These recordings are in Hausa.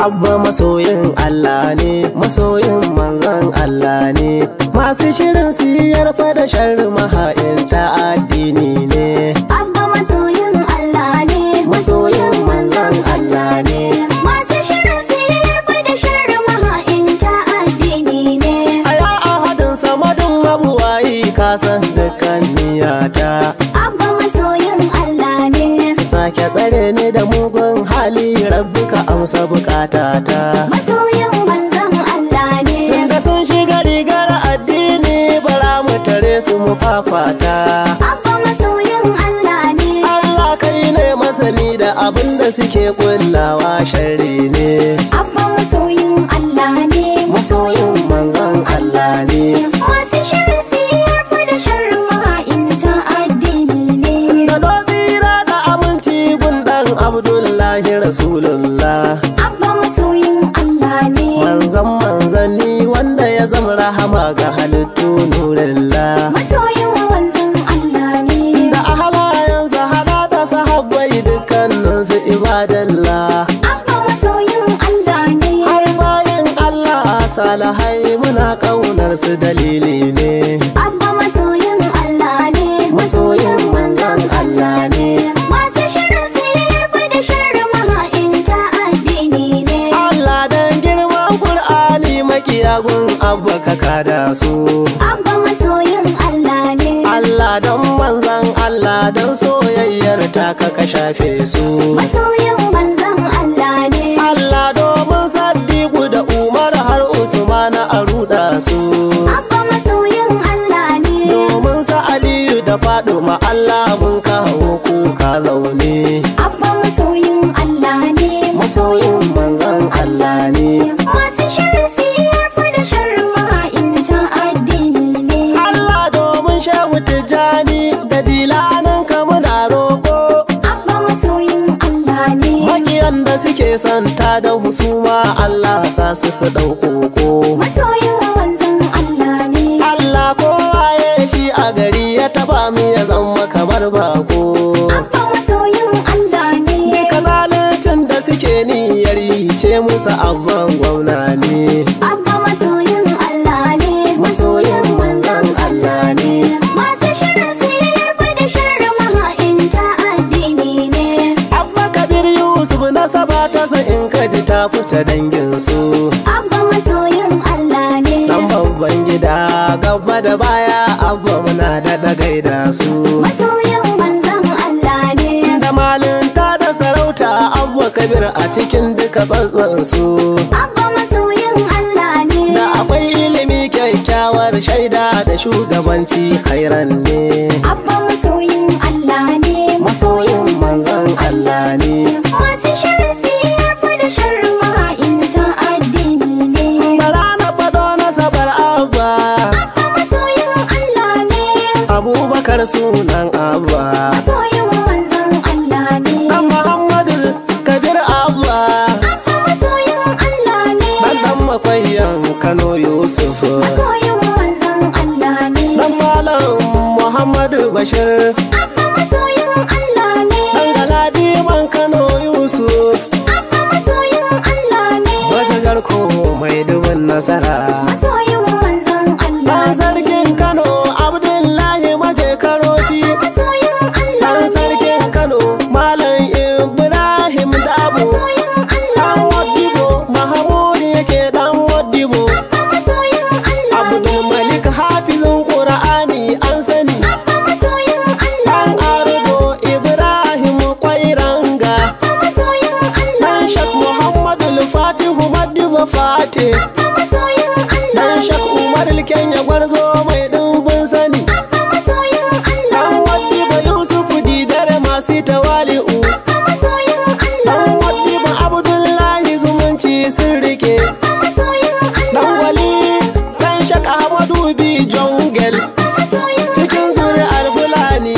Abba masoyin Allah ne, masoyin manzan Allah ne. Masu shirin siyar da sharri maha'inta addini ne. Abba masoyin Allah ne, Masoyin manzan Allah ne. Masu shirin siyar da sharri maha'inta addini ne. A ya ahadin samadin mabuwayi kasan dukkan niyata. Abba masoyin Allah ne, Sake tsare ni da mugun hali rabbi ka amsa bukatata. masoyin manzon Allah ne. Tunda sun shiga rigar addini bara mu tare su mu fafata. Abba masoyin Allah ne, Allah kai ne masani da abin da suke kullawa sharri ne. Abba masoyin Allah ne, Masoyin manzon Allah ne. Masu shirin siyar da sharri maha'inta addini ne. Da tsira da aminci gundan Abdullahi Rasulullah. Abba masoyin Allah ne, Manzan manzanni wanda ya zama rahama ga halittu nurillah. masoyin wanzan Allah ne. Da ahalayensa hada da sahabbai dukkaninsu ibadallah. Abba masoyin Allah ne, Har bayan Allah salahai muna ƙaunar su dalili ne. Abba masoyin Allah ne, Masoyin manzan Allah ne. Masu shirin siyar da sharri maha'inta addini ne. Allah dan girman Kur'ani makiyagun abba ka kada su. Abba masoyin Allah ne, Allah don manzan Allah don soyayyar ta ka ka shafe su. masoyin manzan Allah ne. Allah domin Saddiku da Umar har Usman a ruɗa su. Abba masoyin Allah ne, Domin sa Aliyu da Faduma Allah mun kawo kuka zaune. Abba masoyin Allah ne, Masoyin manzan Allah ne. Masu shirin siyar da sharri maha'inta addini ne. Allah domin shehu Tijjani da dilanin ka muna roƙo. Abba masoyin Allah ne, Makiyan da suke santa da husuma Allah sa su su ɗaukoko. masoyin wanzan Allah ne. Allah kowa ya shi a gari ya taba mu ya zama kamar bako. Abba masoyin Allah ne, Duka zaluncin da suke niyyar yi ce musu abban gwamna ne. Abba masoyin Allah ne, Masoyin manzan Allah ne. Masu shirin siyar da sharri maha'inta addini ne. Abba Kabir Yusuf na saba ta in ka ji ta fice danginsu. Abba masoyin Allah ne, Dan babban gida gaba da baya abba muna da gaida su. masoyin manzan Allah ne. Da malinta da sarauta abba kabir a cikin duka tsatsansu. Abba masoyin Allah ne, Da akwai ilimi kyakkyawar shaida da shugabanci khairan ne. Abba masoyin Allah ne, Masoyin manzan Allah ne. Masu shirin siyar da sharri maha'inta addini ne. Bara na faɗo na sabar abba. Abba masoyin Allah ne, Abubakar sunan abba. masoyin manzan Allah ne. Dan Muhammadu Kabir abba. Abba masoyin Allah ne, Dan dan makwayyan Kano Yusuf. masoyin manzan Allah ne. Dan Malam Muhammadu Bashir. Abba masoyin Allah ne, Dan Galadiman Kano Yusuf. Abba masoyin Allah ne. Wata garko mai dubin nasara. Masoyin manzan Allah Dan ne. sarkin Kano Abdullahi Maje Karofi. Masoyin Allah Dan ne. sarkin Kano Malam Ibrahim Dabo. Masoyin Allah Dan ne. Wadibo Mahamud yake dan Wadibo. Abba masoyin Allah Abdul ne. Malik hafizin Qur'ani an sani. Abba masoyin Allah Dan ne. Ardo Ibrahim Kwairanga. Abba masoyin Allah Dan ne. Shak Muhammadu Fatihu Madiba Fati. Abba masoyin Allah Dan Shak ne. Umar Kenya Gwarzo mai ɗumbin sani. Abba masoyin Allah Dan ne. Wadiba Yusuf Didare masu tawali'u. Abba masoyin Allah Dan ne. Wadiba Abdullahi zumunci sun rike. Abba masoyin Dan Allah ne. Wali Dan Shak Ahmadu Bi Jongel. Abba masoyin Cikin Allah ne. zuri'ar Fulani.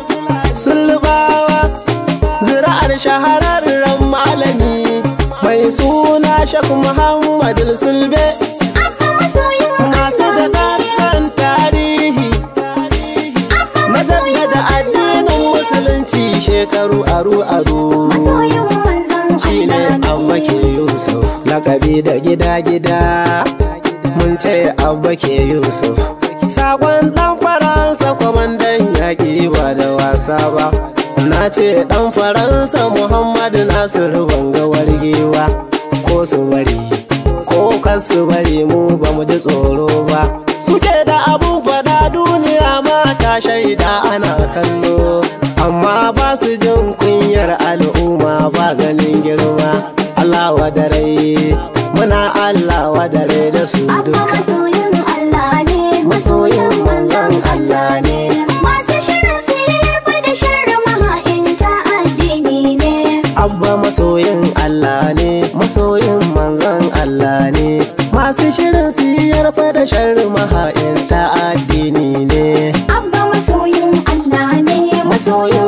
Sulbawa. Zuri'ar shahararren malami. Mai suna Shak Muhammad Sulbe. Abba masoyin Masu da Allah ne. ɗan tarihi. Abba Na masoyin jaddada addinin musulunci shekaru aru-aru. Masoyin manzan Shi ne Allah ne. Abba ke Yusuf. kabi da gida-gida mun ce abba ke yusuf sakon dan faransa kwamandan yaƙi ba da wasa ba na ce dan faransa muhammadu nasiru banga wargewa ko su bari ko kasu bari mu ba mu ji tsoro ba suke da abun fada duniya ma ta shaida ana kallo amma ba su jin kunyar al'umma ba ganin girma Allah wadarai muna Allah wadarai da su Abba duka masoyin Allah ne, masoyin manzon Allah ne Masu shirin siyar da sharri maha'inta addini ne. Abba masoyin Allah ne masoyin manzon Allah ne masu shirin siyar da sharri maha'inta addini ne Abba masoyin Allah ne, masoyin